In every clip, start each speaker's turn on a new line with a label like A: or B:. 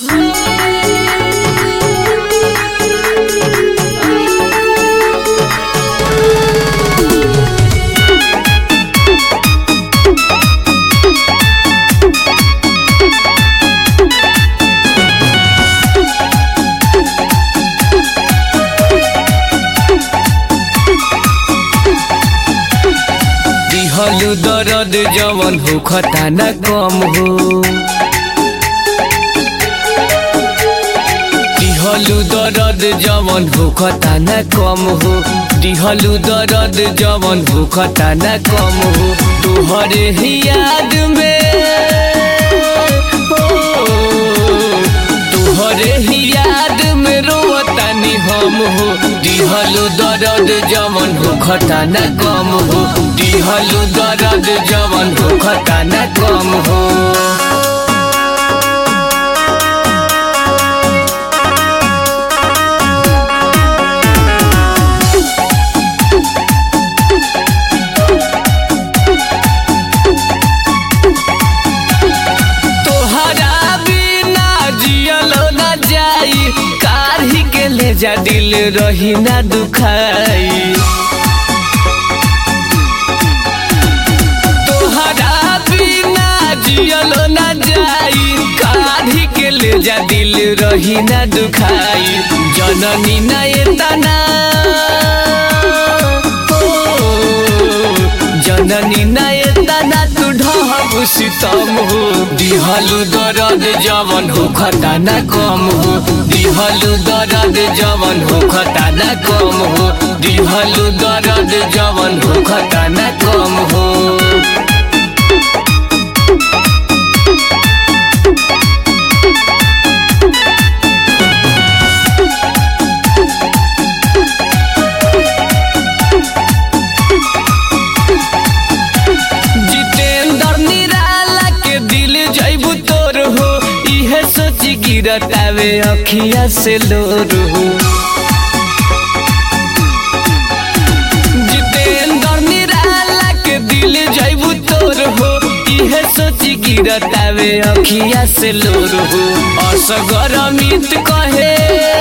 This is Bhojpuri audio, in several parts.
A: दिहलु दर्द जवन हो खताना कम हो दिहलु दर्द जवन हो खताना कम हो दिहलु दर्द जवन हो खताना कम हो तोहरे ही याद में हो तोहरे ही याद में रोवतानी हम हो दिहलु दर्द जवन हो खताना कम हो दिहलु दर्द जवन हो खताना कम हो तोहरा बिना जियल न जाई काढ़ी के ले जा दिल रही ना दुखाई तोहरा बिना जियल न जाई काढ़ी के ले जा दिल रही ना दुखाई जननी ना एतना जननी ना एतना तू ढहब सितम हो दिहलु दर्द जवन हो खताना कम हो दिहलु दर्द जवन हो खताना कम हो दिहलु दर्द जवन हो खताना कम हो जितेंद्र निराला के दिल जैबू तोर हो इहे सोच गिरतावे अखिया से लोर हो जितेंद्र निराला के दिल जैबू तोर हो इहे सोच गिरतावे अखिया से लोर हो असगर अमित कहे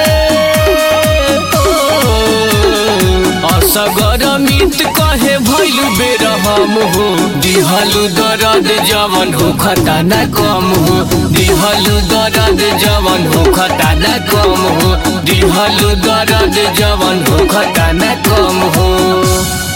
A: असगर मित कहे भैलु बेर हम हो दिहलु दर्द जवन हो खताना कम हो दिहलु दर्द जवन हो खताना कम हो दिहलु दर्द जवन हो खताना कम हो